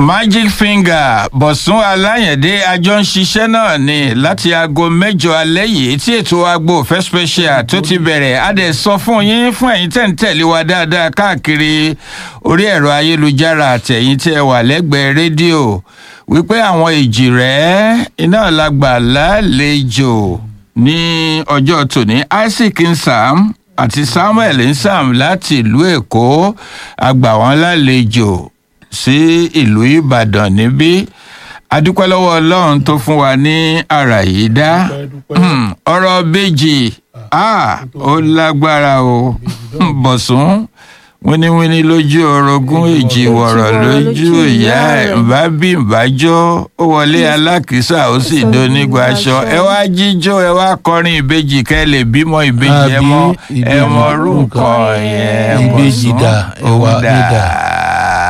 magic finger bọ̀sùn aláyẹ̀dé àjọ ń ṣiṣẹ́ náà ni láti aago mẹ́jọ alẹ́ yìí tí ètò agbo òfẹ́ special tó ti bẹ̀rẹ̀ a dẹ̀ sọ fún yín fún ẹ̀yin tẹ̀ ń tẹ̀lé wa dáadáa káàkiri orí ẹ̀rọ ayélujára àtẹ̀yìn tí ẹ wà lẹ́gbẹ̀ẹ́ rédíò wípé àwọn èjì rẹ̀ iná làgbà lálejò ní ọjọ́ tòní isaac nsam àti samuel nsam láti ìlú èkó àgbà wọn lálejò sí ìlú ìbàdàn níbí adúpẹ́ lọ́wọ́ ọlọ́run tó fún wa ní ara yìí dá ọ̀rọ̀ bèjì ó lágbára o bọ̀sùn wíníwíní lójú orogún èjì wọ̀rọ̀ lójú ìyá ẹ̀ bá bí ìbájọ́ ó wọlé alákìísà ó sì donígbà aṣọ ẹ wá jíjó ẹ wá kọrin ìbejì kẹ lè bímọ ìbejì ẹ mọ ẹ mọ orúkọ yẹn ìbejì dà ó ẹwà dà. nídà.